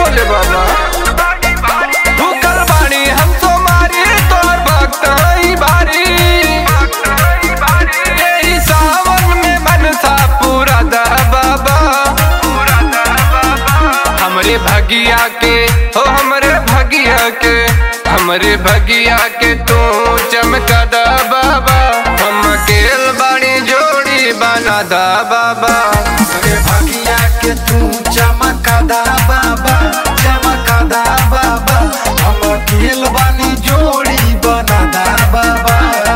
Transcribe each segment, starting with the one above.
भोले बाबा भूखल बाणी हम तो मारी तोर भक्त हई बारी यही सावन में मन था पूरा दा बाबा हमरे भगिया के हो हमरे भगिया के हमरे भगिया के तू चमका दा बाबा हम अकेल बाणी जोड़ी बना दा बाबा रे भगिया के तू चमका दा बाबा चमका दा बाबा हम अकेल बानी जोड़ी बना दा बाबा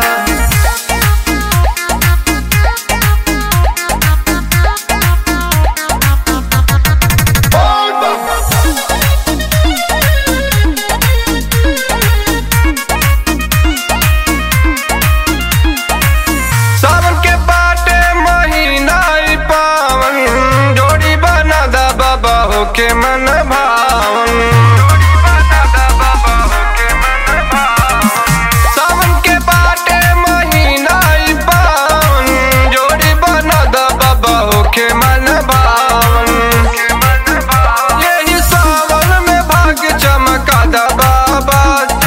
सावन के बाटे महीना ई पावन जोड़ी बना दा बाबा होके मन भावन सावन के बाटे महीना ई पावन जोड़ी बना दा बाबा होके मन भावन यही सावन में भाग्य चमका दा बाबा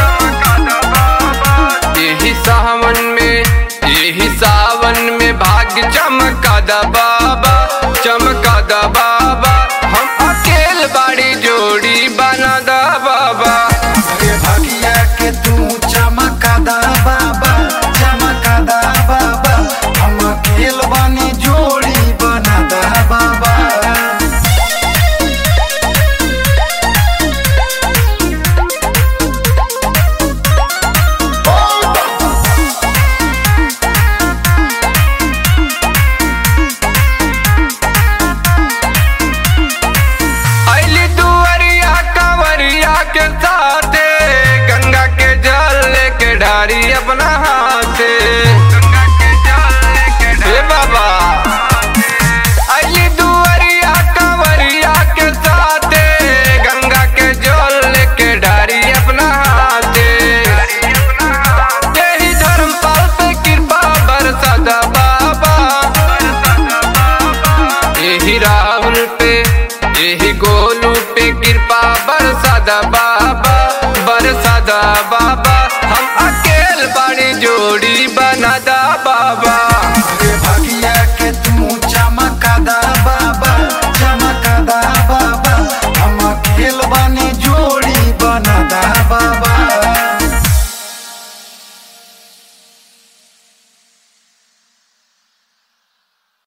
यही सावन में यही सावन में भाग्य चमका दा बाबा चमका दा बाबा हम अकेल बाड़ी जोड़ी बना दा बाबा रे भगिया के तू चमका दा बाबा चमका दा बाबा हम अकेल बानी जोड़ी बना दा बाबा अली दुअरिया कंवरिया के साथे गंगा के जल लेके ढारी अपना हाथे हे बाबा अली दुअरिया कंवरिया के साथे गंगा के जल लेके ढारी अपना हाथे यही धर्मपाल पे कृपा बरसा दा बाबा यही राहुल पे यही गोलू पे कृपा बरसादा बाबा बरसादा बाबा हम अकेल बाड़ी जोड़ी बनादा बाबा